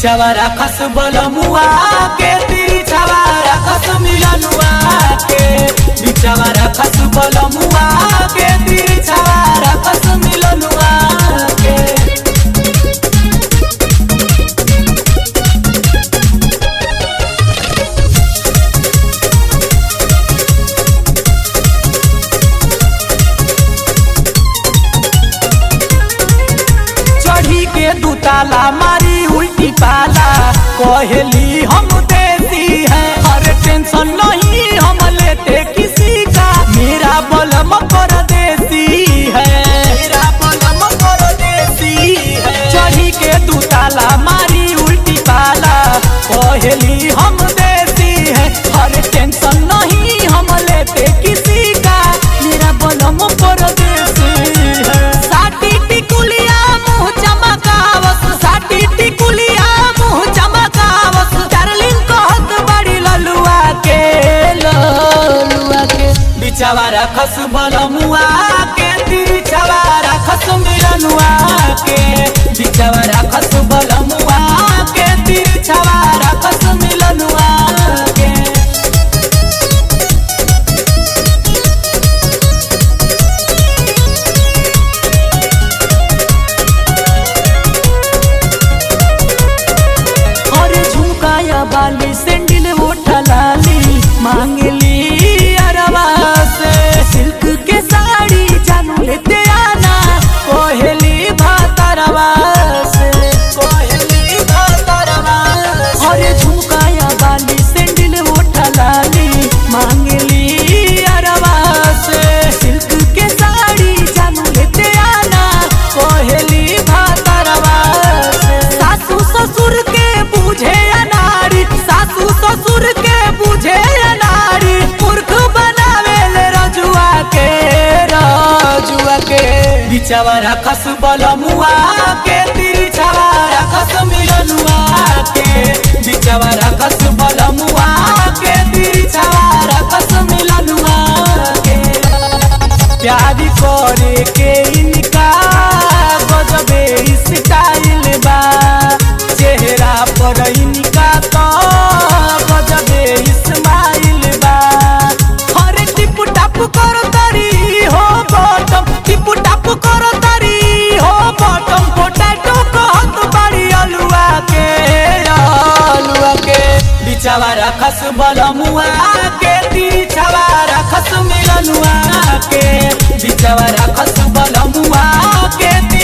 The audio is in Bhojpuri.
बिचावा राखस बलमुआ के तिरछावा राखस मिलनुआ के बिचावा राखस बलमुआ के तिरछावा राखस मिलनुआ के चढ़ी के दुताला मारी उल्टी पाला कहली हम देती है हर टेंशन नहीं हम लेते किसी का मेरा बलम कर देती है मेरा बलम कर देती है चढ़ी के दुताला मारी उल्टी पाला कहली हम देती है हर टेंशन नहीं हम लेते किसी का मेरा बलम कर देती है साटी टिकुलिया मुँह चमकावस साटी टिकुलिया मुँह चमकावस डार्लिंग कहत बड़ी ललुआ के ललुआ के बिचावा रखस बलमुआ के तिरछावा रखस मिलनुआ के बिचावा रखस बलमुआ के तिरछावा रखस मिलनुआ के अरे झुमकाया बाली सैंडल उठा लाली मांगली अरवा से सिल्क के साड़ी जानू लेते आना कोहली भातरवा से कोहली भातरवा से अरे झुमकाया बाली सैंडल उठा लाली मांगली अरवा से सिल्क के साड़ी जानू लेते आना कोहली भातरवा से सासू ससुर के बुझे अनारी सासू ससुर के बुझे अनारी मूर्ख बनावे ले रजुआ के रजुआ के बिचावा रखस बलमुआ के तिरछावा रखस मिलनुआ के बिचावा रखस बलमुआ के तिरछावा रखस मिलनुआ के प्यार करे के इनका गजबे स्टाइल बा चेहरा पर इनका तो गजबे इस्माइल बा हरे टिप टाप करो तारी हो बॉटम टिप टाप करो तारी हो बॉटम पोटैटो कहत बड़ी अलुआ के अलुआ के बिचावा रखस बलमुआ के तिरछावा रखस मिलनुआ के बिचावा रखस बलमुआ के